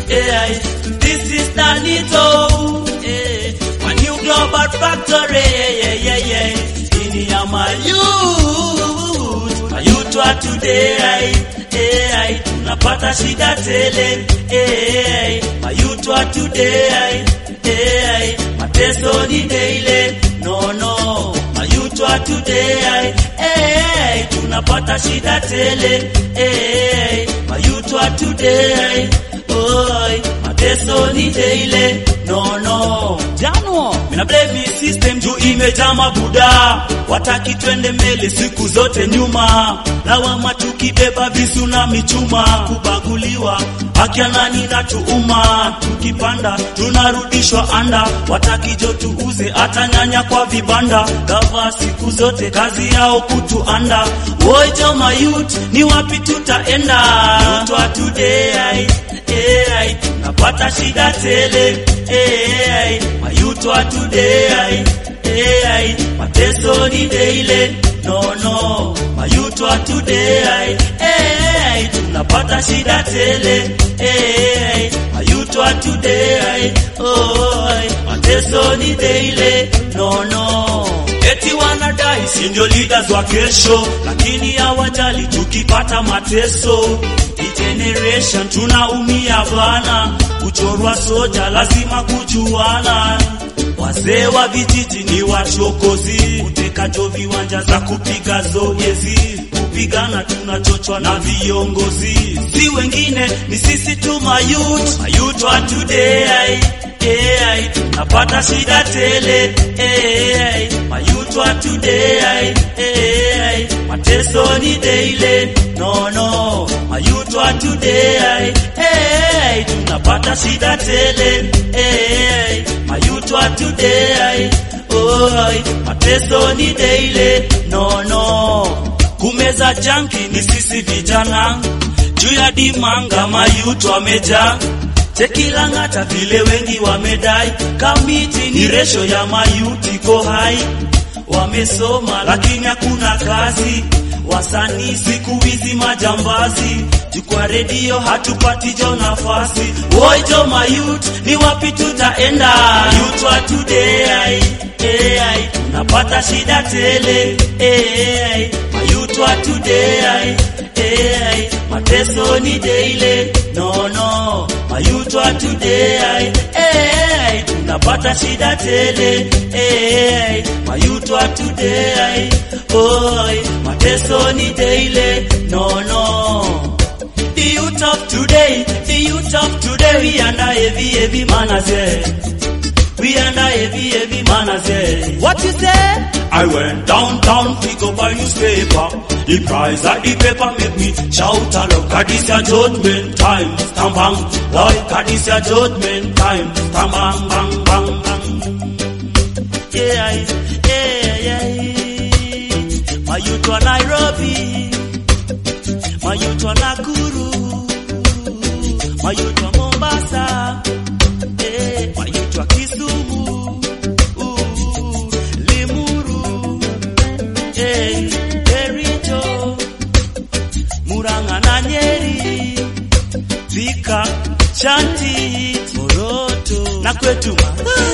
AI. This is Danito, eh, my new global factory, yeah, yeah, yeah. In ya my youth, my youth wa today, AI, tunapata shida tele, AI, my youth wa today, AI, mateso ni daily, no, no, my youth wa today, AI, tunapata shida tele, AI, my youth wa today, oi, mateso ni daily, no, no, Januo, mina blame me system juu imejaa mabuda, wataki twende mbele siku zote nyuma, lawama tukibeba visu na michuma, kubaguliwa haki ya nani na tuuma, tukipanda tunarudishwa anda, wataki jo tuuze hata nyanya kwa vibanda, gava siku zote kazi yao kutuanda, wojo mayut ni wapi tutaenda? Twa today AI, tunapata shida tele AI, mayuto wa today AI, mateso ni daily no no, mayuto wa today AI, tunapata shida tele AI, mayuto wa today oi, mateso ni daily no no eti wanadai si ndio leaders wa kesho, lakini hawajali tukipata mateso. Hii generation tunaumia bana, kuchorwa soja lazima kujuana. Wazee wa vijiji ni wachokozi, kutekajo viwanja za kupiga zoezi, kupigana tunachochwa na viongozi, si wengine ni sisi tu mayut, mayut wa today AI, napata shida tele AI, mayut wa today AI, mateso ni daily no no, mayut wa today AI, tunapata shida tele AI, mayut wa today oi, mateso ni daily no no, kumeza janki ni sisi vijana, juu ya dimanga mayut wamejaa Chekilang'ata vile wengi wamedai, kamiti ni resho ya mayuti iko hai, wamesoma lakini hakuna kazi, wasanii siku hizi majambazi, jukwa redio hatupati jo nafasi. Woi jo mayut, ni wapi tutaenda? Youth wa today AI, tunapata shida tele AI, mayut wa today AI, mateso ni daily no no, mayut wa today AI, tunapata shida tele AI, mayut wa today oi, mateso ni daily no no. The youth of today, the youth of today, we under heavy, heavy manners, yeah. We under heavy, heavy manners, yeah. What you say? I went downtown, pick up a newspaper. The price of the paper make me shout aloud. God is your judgment time, tam bang. Boy, God is your judgment time, tam bang, bang, bang, bang. Yeah, yeah, yeah. My youth wa Nairobi, my youth wa Nakuru, my youth wa Mombasa, eh, my youth wa Kisumu, uh, Limuru, eh, Kericho, Murang'a na Nyeri, Thika, Shanti, Moroto na kwetu